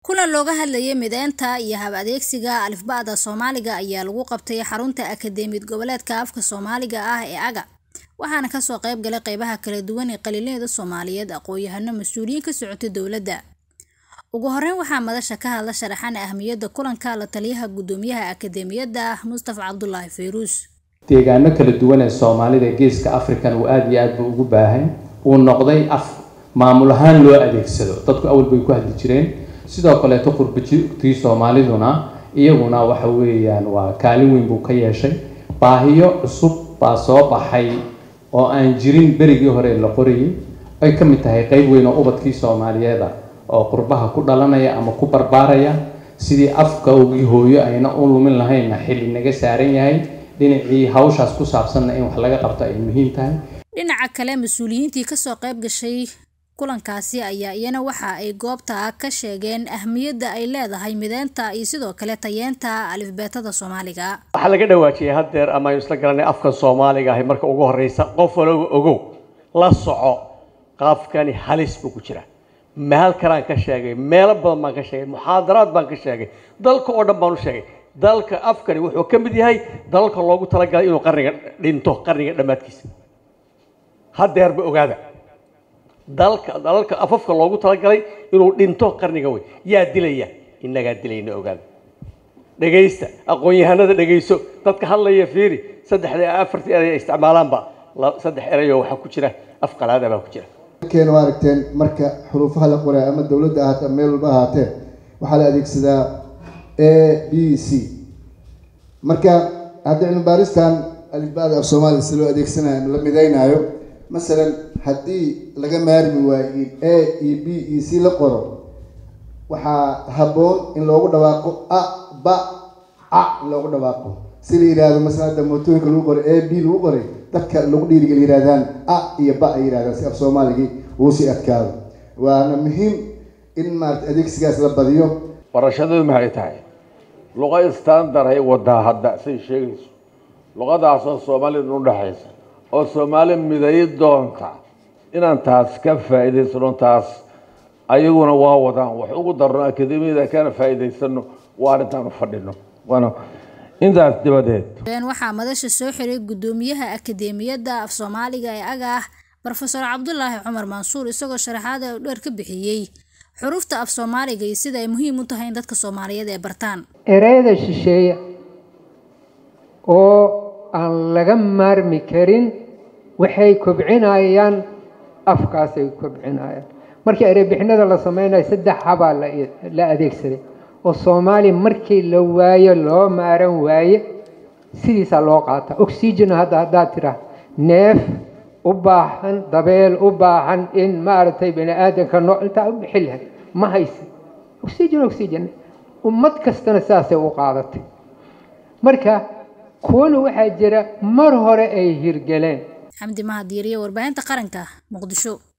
kulan looga hadlayay mideynta iyo hab adeegsiga alifba'da soomaaliga ayaa lagu qabtay xarunta akadeemiyad goboleedka afka soomaaliga ah ee aga waxaana kasoo qayb galay qeybaha kala duwan ee qaliinyada soomaaliyeed aqoon-yahano mas-uuliyiin ka socotay dowladda ugu horeyn waxaa madasha ka hadla sharaxan ahmiyadda kulanka la taliyaha guddoomiyaha akadeemiyadda ah mustafa cabdulaahi fayruus deegaano kala duwan ee soomaalida geeska african uu aada iyo aad buu ugu baahan uu noqday af maamul ahaan loo adeegsado dadku awal bay ku hadli jireen sidoo kaleeto qurbajigtii soomaaliduna iyaguna waxa weeyaan waa kaalin weyn buu ka yeeshay baahiyo cusub baa soo baxay oo aan jirin berigii hore la qorayay ay ka mid tahay qeyb weyn oo ubadkii soomaaliyeeda oo qurbaha ku dhalanaya ama ku barbaaraya sidii afkawgii hooyo ayna u lumin lahaynna xilli naga saaran yahay dhinacii hawshaas ku saabsanna in wax laga qabto ay muhiim tahay dhinaca kale mas-uuliyiintii kasoo qayb gashay kulankaasi ayaa iyana waxa ay goobta ka sheegeen ahmiyadda ay leedahay mideynta iyo sidoo kale tayeenta alifbeetada soomaaliga waxaa laga dhawaajiyay haddeer ama aynu isla garanay afka soomaaliga ahi marka ugu horeysa qof walaba ogow la soco qaafkani halis buu ku jira meel kalaan ka sheegay meelo badan baan ka sheegay muxaadaraad baan ka sheegay dalka oo dhan baan u sheegay dalka afkani wuxuu ka mid yahay dalalka loogu talagalay inuu qarniga dhinto qarniga dhammaadkiisa haddeerba ogaada dalka dalalka afafka loogu talagalay inuu dhinto qarniga wey yaa dilaya innagaa dilayna ogaada dhegaysta aqoon-yahanada dhegayso dadka hadlaya fiiri saddexda afartii eray ay isticmaalaanba saddex erayoo waxaa ku jira af qalaada baa ku jira keena waa aragteen marka xuruufaha la qoray ama dowladda ahaatee ama meel walba ahaatee waxaa la adeegsadaa a b c marka hadda cilmi baaristan alifba'da af soomaaliya si loo adeegsanayo la mideynaayo masalan haddii laga maarmi waayo a iyo b iyo c la qoro waxaa habboon in loogu dhawaaqo a ba a in loogu dhawaaqo si la yihahdo masalan hadda mootooyinka lagu qoray a b lagu qoray dadka lagu dhiirigel yirahdaan a iyo ba ay yirahdaan si af soomaaligii uu sii adkaado waana muhiim in maarata adeegsigaas la badiyo barashadadu maxay tahay luqa standard ay wadaa hadda say sheegayso luqadaasoo soomaalida udhexaysa oo soomaali midayi doonta inaan taas ka faa'iidaysano taas ayaguna waa wadaan wax ugu darno akademiyada kana faa'iidaysano waa arrintaanu fadhino waana intaas dibadeed waxaa madasha soo xiray guddoomiyaha akadeemiyadda af soomaaliga ee aga ah rofeor cabdulaahi cumar mansuur isagoo sharaxaada dheer ka bixiyey xurufta af soomaaliga iyo sida ay muhiim u tahay in dadka soomaaliyeed ay bartaan ereyada shisheeye oo aan laga maarmi karin waxay kobcinayaan afkaasay kobcinayaan markii ereybixinada la sameynayo saddex habaa la adeegsaday oo soomaali markii la waayo loo maaran waaye sidiisaa loo qaataa oxygen hadda haddaad tiraa neef u baahan dabeel u baahan in maaragtay bani aadamka noo intaa u bixi lahay ma haysi oxygen oxygen ummad kastana saasay u qaadatay marka kuwana waxaa jira mar hore ay hirgeleen xamdi mahadiiriye warbaahinta qaranka muqdisho